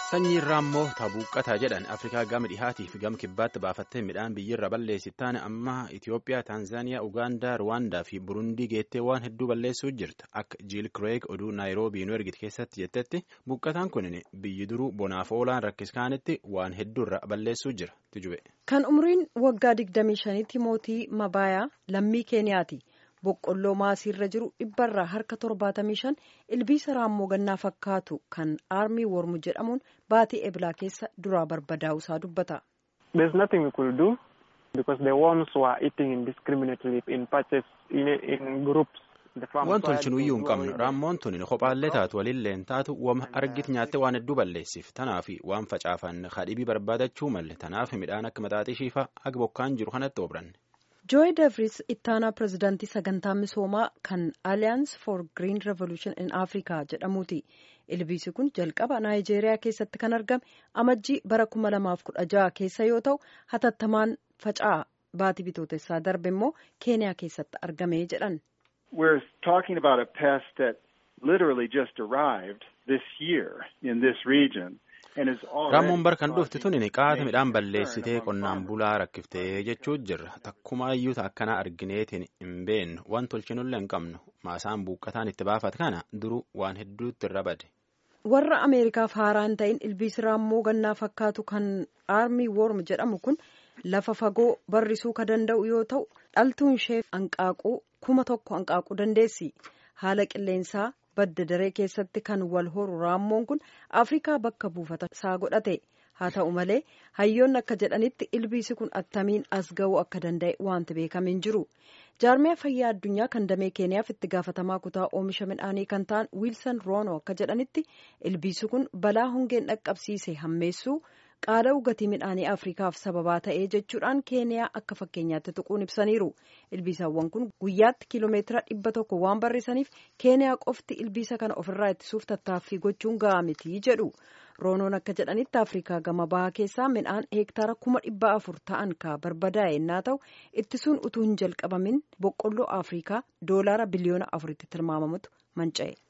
Sanyiin raammoo tabuuqqataa jedhan Afrikaa gama dhihaatii fi gama kibbaatti baafattee midhaan biyyirra balleessi taane amma Itoophiyaa, Taanzaaniyaa, Ugaandaa, Ruwaandaa fi Burundii geettee waan hedduu balleessuu jirti. Akka Jiil Kireeg oduu Naayiroobii nu ergite keessatti jettetti buqqataan kun biyyi duruu bonaaf oolaan rakkiskaanitti waan hedduurra balleessuu jira. Tijube. Kan umriin waggaa 25tti mootii Mabaayaa lammii Keeniyaati. Boqqolloo maasiirra jiru dhibbarraa harka 75 ilbiisa raammoo gannaa fakkaatu kan aarmii wormu jedhamuun baatii eblaa keessa duraa barbadaa'u isaa dubbata. There's nothing we could do because the worms were eating indiscriminately in patches in, in groups. Waan tolchinuyyuu hin qabnu raammoon tuni kophaallee taatu walilleen taatu wama argit nyaatte waan hedduu balleessiif tanaaf waan facaafan kadhibii barbaadachuu malle tanaaf midhaan akka maxaaxishiifa aga bokkaan jiru kanatti obranne. Jooyi Devris ittaanaa pirezidaantii sagantaa misoomaa kan Alliance for Green Revolution in Africa jedhamuuti. Ilbiisi kun jalqaba Naayijeeriyaa keessatti kan argame amajjii bara 2016 keessa yoo ta'u hatattamaan faca'aa baatii bitootessaa darbe immoo Keeniyaa keessatti argame jedhan. We're talking about a pest that literally just arrived this year in this region. Raammoon barkan dhufti tuni qaata midhaan balleessitee qonnaan bulaa rakkiftee jechuu jirra. Takkuma iyyuuta akkanaa argineetiin hin beennu waan tolchinullee hin qabnu maasaan buuqqataan itti baafate kana duruu waan hedduutti irra bade. Warra Ameerikaaf haaraa hin ta'in ilbiisi raammoo gannaa fakkaatu kan aarmii worm jedhamu kun lafa fagoo barrisuu ka danda'u yoo ta'u dhaltuun ishee hanqaaquu kuma tokko hanqaaquu dandeessi. Haala qilleensaa badda daree keessatti kan wal horu raammoon kun afrikaa bakka buufata isaa godhate haa ta'u malee hayyoonni akka jedhanitti ilbiisi kun attamiin as ga'uu akka danda'e wanti beekame hin jiru jaarmiyaa fayyaa addunyaa kan damee keeniyaaf itti gaafatamaa kutaa oomisha midhaanii kan ta'an wiilsan roono akka jedhanitti ilbiisi kun balaa hongeen dhaqqabsiise hammeessuu qaala'uu gatii midhaanii afrikaaf sababaa ta'ee jechuudhaan keeniyaa akka fakkeenyaatti tuquun ibsaniiru ilbiisawwan kun guyyaatti kiiloomeetira dhibba tokko waan barrisaniif keeniyaa qofti ilbiisa kana ofirraa ittisuuf tattaaffii gochuun ga'a miti jedhu roonoon akka jedhanitti afrikaa gama bahaa keessaa midhaan heektaara kuma dhibba afur ta'an ka barbadaa'e yennaa ta'u ittisuun utuu hin jalqabamin boqqolloo afrikaa doolaara biliyoona afuritti tilmaamamutu manca'e.